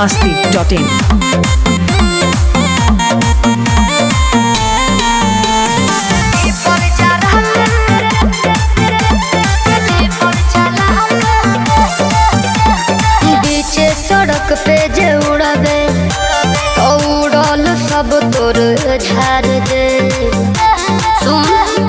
masti.in. बीचे सड़क पे जे उड़बे तो उड़ल सब तोर झाड़ दे सुन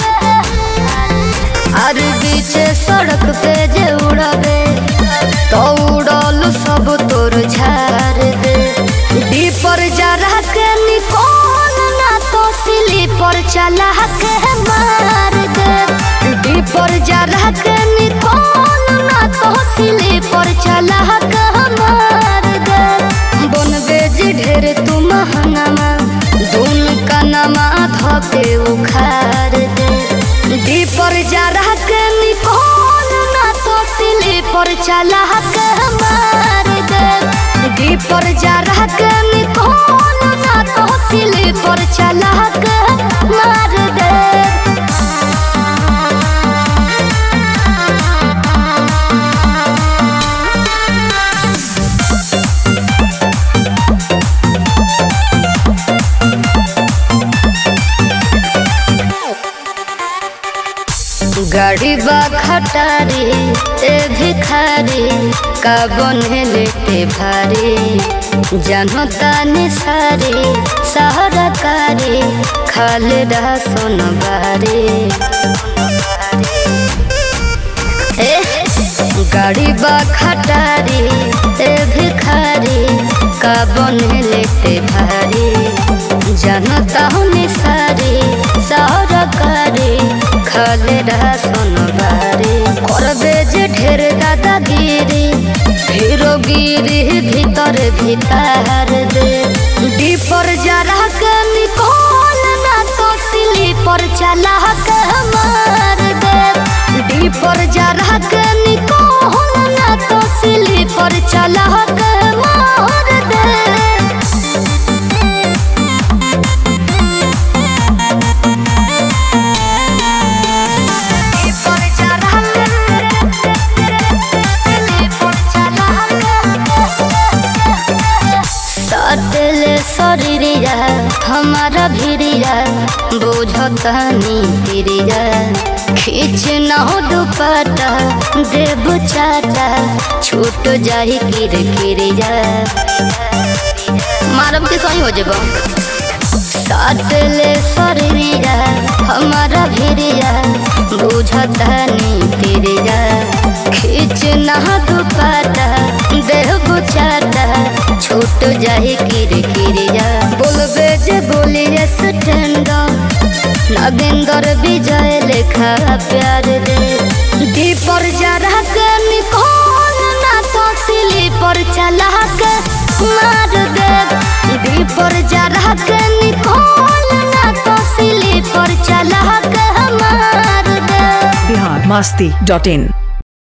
और बीचे सड़क पे जे उड़बे तो उड़ल सब तोर झाड़ दे डीपर जरा के निकोल ना तो स्लीपर चला के मार दे डीपर जरा के निकोल ना तो स्लीपर चला के मार दे बन बेज ढेर तू महंगामा दून का नमा धके उखाड़ दे डीपर जरा के निकोल ना तो स्लीपर चला के मार दे डीपर जरा के निकोल ना तो स्लीपर चला के मार दे गाड़ी बा खटारी ए भिखारी का बने लेते भारी जानो तानी सारी सहारा कारी खाले रहा सोन बारी ए गाड़ी बा खटारी ए भिखारी का बने लेते भारी जानो तानी सारी सहारा कारी खाले रहा सोनबारी करबे जे ढेर दादागिरी हीरो गिरी भीतर भीतर दे डीपर जरा के निकोल ना तो स्लीपर चला के मार दे डीपर जरा के निकोल ना तो स्लीपर चला के मार दे सटले शरीरिया हमारा भिरिया बुझतनी तिरिया खींच न हो दुपट्टा देव चाटा छूट जाही किर किरिया मारब के सही हो जेबो साटले शरीरिया हमारा भिरिया बुझतनी तिरिया खींच न हो दुपट्टा देव चाटा छूट जाही किर किरिया बोलबे जे बोलिए स्टैंड नगेंदर विजय लेखा प्यार दे दीपर जरा के निकोल ना तो स्लीपर चला के मार दे दीपर जरा के निकोल ना तो स्लीपर चला के मार दे Bihar masti.in.